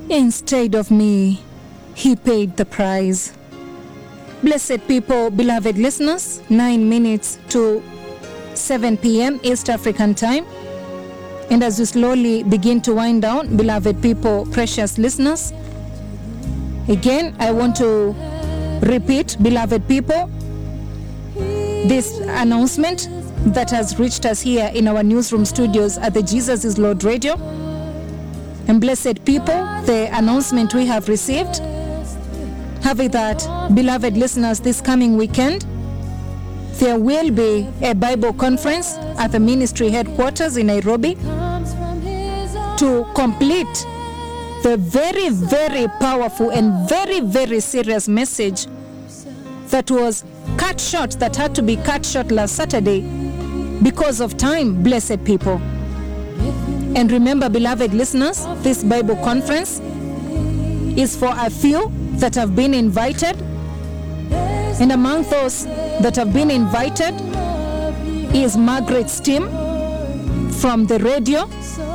Instead of me, he paid the price. Blessed people, beloved listeners, nine minutes to 7 p.m. East African time. And as we slowly begin to wind down, beloved people, precious listeners, again, I want to repeat, beloved people, this announcement that has reached us here in our newsroom studios at the Jesus is Lord Radio. And blessed people, the announcement we have received, have it that, beloved listeners, this coming weekend, there will be a Bible conference at the ministry headquarters in Nairobi to complete the very, very powerful and very, very serious message that was cut short, that had to be cut short last Saturday because of time, blessed people. And remember, beloved listeners, this Bible conference is for a few that have been invited. And among those that have been invited is Margaret's team from the radio.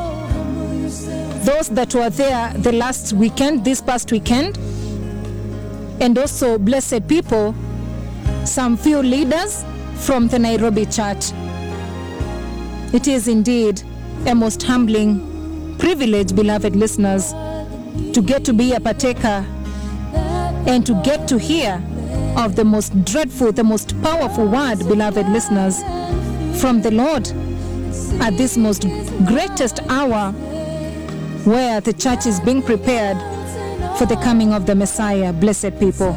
Those that were there the last weekend, this past weekend, and also blessed people, some few leaders from the Nairobi church. It is indeed a most humbling privilege, beloved listeners, to get to be a partaker and to get to hear of the most dreadful, the most powerful word, beloved listeners, from the Lord at this most greatest hour where the church is being prepared for the coming of the Messiah. Blessed people.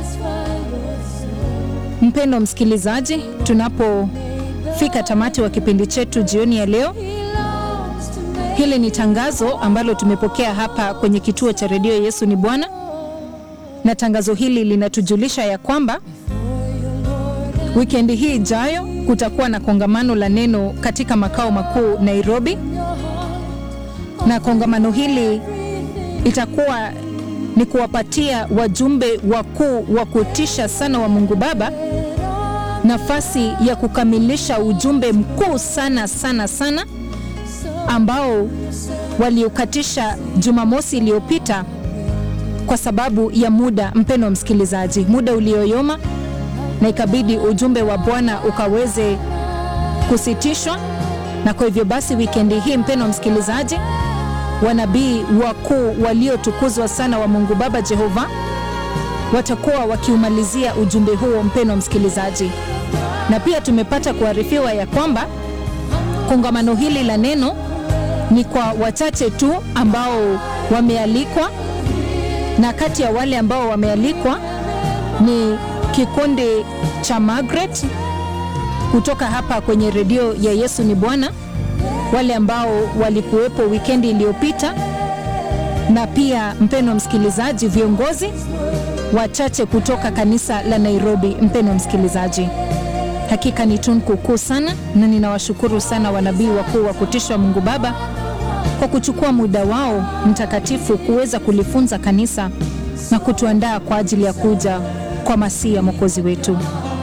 Mpendo msikilizaji, tunapofika tamati wa kipindi chetu jioni ya leo, hili ni tangazo ambalo tumepokea hapa kwenye kituo cha redio Yesu ni Bwana, na tangazo hili linatujulisha ya kwamba wikendi hii ijayo kutakuwa na kongamano la neno katika makao makuu Nairobi, na kongamano hili itakuwa ni kuwapatia wajumbe wakuu wa kutisha sana wa Mungu Baba nafasi ya kukamilisha ujumbe mkuu sana sana sana ambao waliukatisha Jumamosi iliyopita kwa sababu ya muda, mpeno wa msikilizaji, muda ulioyoma, na ikabidi ujumbe wa Bwana ukaweze kusitishwa. Na kwa hivyo basi, wikendi hii, mpeno wa msikilizaji, wanabii wakuu waliotukuzwa sana wa Mungu Baba Jehova watakuwa wakiumalizia ujumbe huo, mpeno wa msikilizaji. Na pia tumepata kuarifiwa ya kwamba kongamano hili la neno ni kwa wachache tu ambao wamealikwa, na kati ya wale ambao wamealikwa ni kikundi cha Margaret kutoka hapa kwenye redio ya Yesu ni Bwana, wale ambao walikuwepo wikendi iliyopita, na pia mpeno msikilizaji, viongozi wachache kutoka kanisa la Nairobi. Mpeno msikilizaji, hakika ni tunku kuu sana, na ninawashukuru sana wanabii wakuu wa kutishwa Mungu Baba kwa kuchukua muda wao mtakatifu kuweza kulifunza kanisa na kutuandaa kwa ajili ya kuja kwa Masihi ya Mwokozi wetu.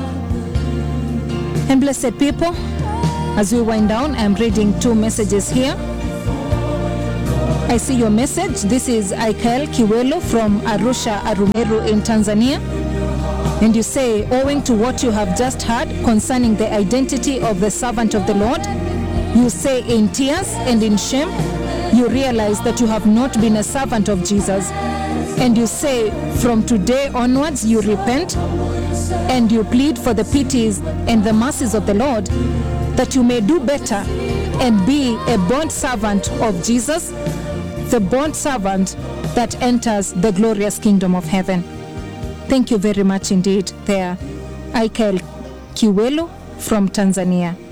And blessed people, as we wind down, I am reading two messages here. I see your message. This is Aikael Kiwelo from Arusha, Arumeru in Tanzania. And you say, owing to what you have just heard concerning the identity of the servant of the Lord, you say in tears and in shame, you realize that you have not been a servant of Jesus. And you say, from today onwards, you repent and you plead for the pities and the mercies of the Lord, that you may do better and be a bond servant of Jesus, the bond servant that enters the glorious kingdom of heaven. Thank you very much indeed, there, Aikael Kiwelu from Tanzania.